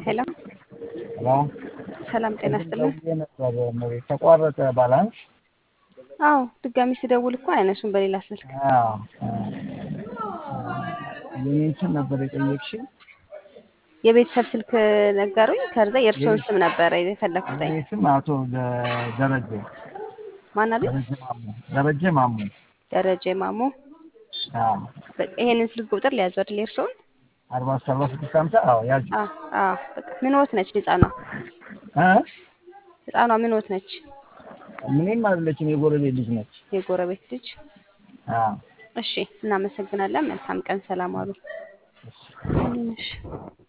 ሄሎ ሄሎ ሰላም ጤና ቅድም ይስጥልን። ደውዬ ነበር እመቤት፣ ተቋረጠ ባላንስ። አዎ ድጋሚ ስደውል እኮ አይነሱም በሌላ ስልክ። አዎ፣ የኔን ስም ነበር የጠየቅሽኝ። የቤተሰብ ስልክ ነገሩኝ። ከዛ የእርስዎን ስም ነበረ የፈለኩት። የኔ ስም አቶ ደ- ደረጀ ማን አሉኝ? ደረጀ ማሞ ደረጀ ማሞ። ደረጀ ማሞ። አዎ፣ በቃ ይሄንን ስልክ ቁጥር ሊያዙ አይደል የእርስዎን? አርባ ሰባ ስድስት ሀምሳ አዎ፣ ያዥ አዎ አዎ። በቃ ምንዎት ነች ህፃኗ? እ ህፃኗ ምንዎት ነች? ምንም አይደለችም፣ የጎረቤት ልጅ ነች። የጎረቤት ልጅ። አዎ፣ እሺ፣ እናመሰግናለን። መልካም ቀን። ሰላም አሉ። እሺ